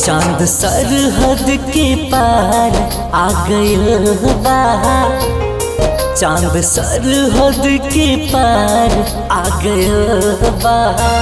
चांद सरहद के पार आ गइल बा चांद सरहद के पार आ गइल बा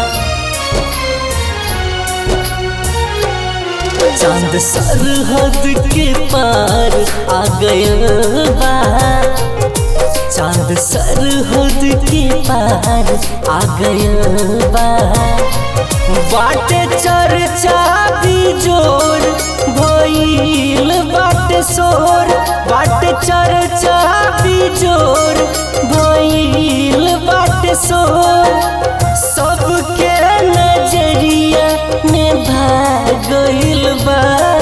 चांद सरहद के पार आ गइल बा चांद सरहद के पार आ गइल बा बाटे चर्चा भी जोर भइल बाटे शोर बाटे चर्चा भी जोर भइल बाटे शोर सबके नजरिया में भाग गइल बा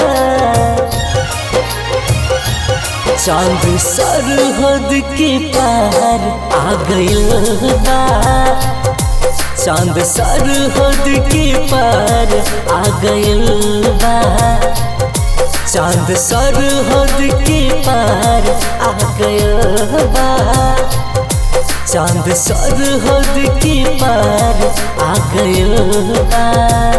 चांद सरहद के पार आ गइल बा चांद सरहद के पार आ गइल बा चांद सरहद के पार आ गइल बा चांद सरहद के पार आ गइल बा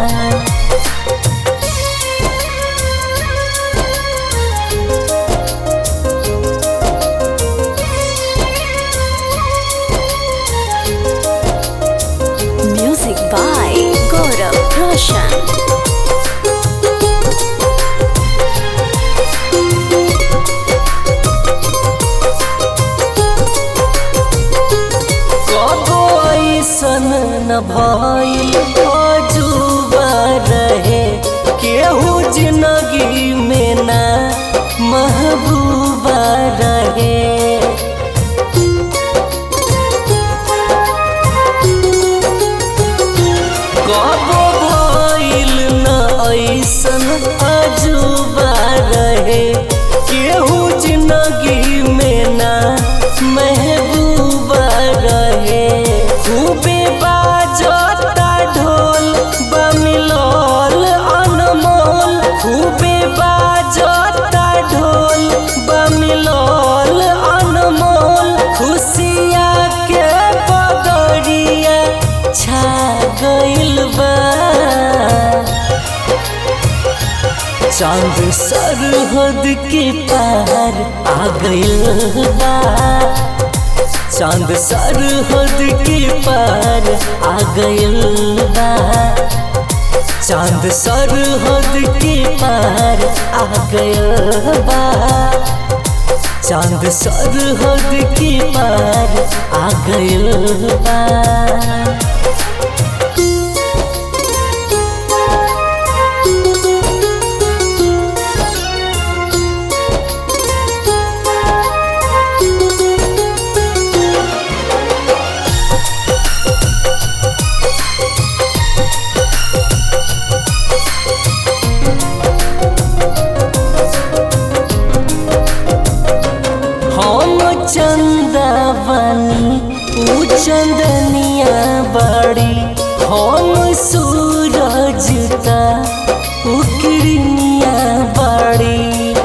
Music by Gaurav Roshan. कबो ऐसन न भइल अजूबा रहे केहू जिंदगी में ना महबूबा रहे कबो भइल न ऐसन अजूबा रहे केहू जिंदगी में ना महबूबा रहे खूबे बाजता ढोल बमिलोल अनमोल खूबे बाजता ढोल बमिलोल अनमोल खुशिया के बदरिया छा गइल बा चांद सरहद के पार आ गइल बा चांद सरहद के पार आ गइल बा चांद सरहद के पार आ गइल बा चांद सरहद के पार आ गइल बा हम चंदा बनी ऊ चंदनिया बड़ी हम सूरज ता ऊ किरनिया बड़ी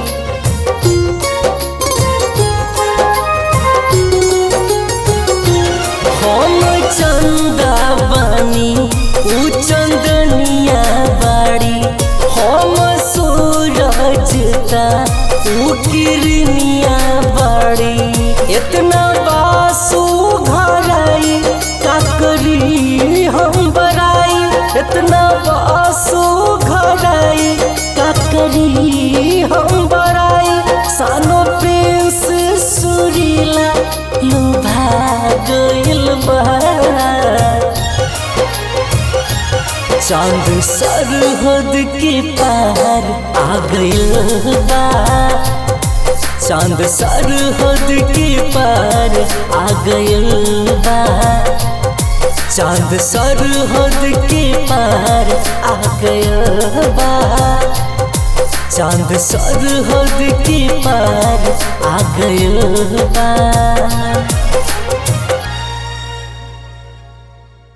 हम चंदा बनी ऊ चंदनिया बड़ी हम सूरज ता ऊ किरनिया बड़ी इतना बासु घराई का करी हम बराई इतना बासु घराई का करी हम बराई सानो प्रिंस सुरीला लुभा गइल बा चांद सरहद के पार आ गइल बा चांद सरहद के पार आ गइल बा चांद सरहद के पार आ गइल बा चांद सरहद के पार आ गइल बा